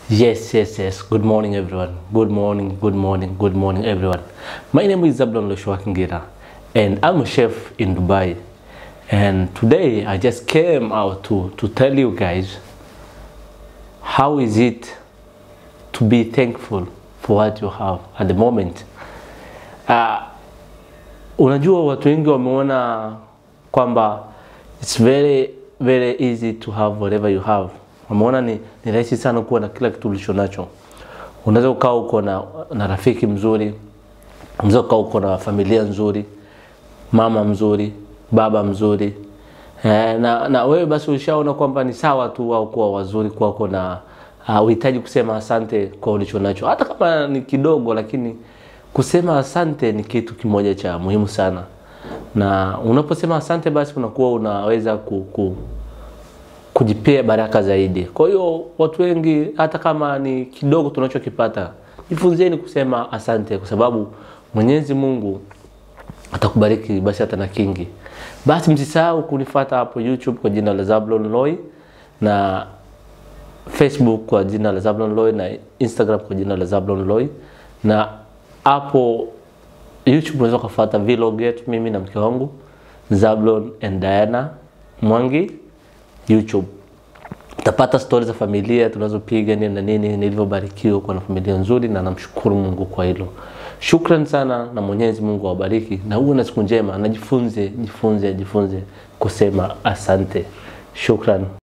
Yes, yes, yes. Good morning, everyone. Good morning, good morning, good morning, everyone. My name is Zablon Loshua Kingira, and I'm a chef in Dubai. And today I just came out to, to tell you guys how is it to be thankful for what you have at the moment. Uh, unajua watu wengi wameona kwamba it's very very easy to have whatever you have wameona ni, ni rahisi sana kuwa na kila kitu ulicho nacho unaweza ukawa uko na, na rafiki mzuri unaweza ukawa uko na familia nzuri mama mzuri baba mzuri eh, na, na wewe basi ushaona kwamba ni sawa tu wao kuwa wazuri kwako na uh, uhitaji kusema asante kwa ulicho nacho hata kama ni kidogo lakini kusema asante ni kitu kimoja cha muhimu sana na unaposema asante basi unakuwa unaweza ku, ku, kujipea baraka zaidi kwa hiyo watu wengi hata kama ni kidogo tunachokipata jifunzeni kusema asante kwa sababu mwenyezi mungu atakubariki basi hata na kingi basi msisahau kunifata hapo youtube kwa jina la zablon loy na facebook kwa jina la zablon loy na instagram kwa jina la zablon loy na hapo youtube unaweza ukafuata vlog yetu mimi na mke wangu zablon and diana mwangi youtube utapata stori za familia tunazopiga nini na nini nilivyobarikiwa kuwa na familia nzuri na namshukuru mungu kwa hilo shukran sana na mwenyezi mungu awabariki na uwe na siku njema na jifunze jifunze jifunze kusema asante shukran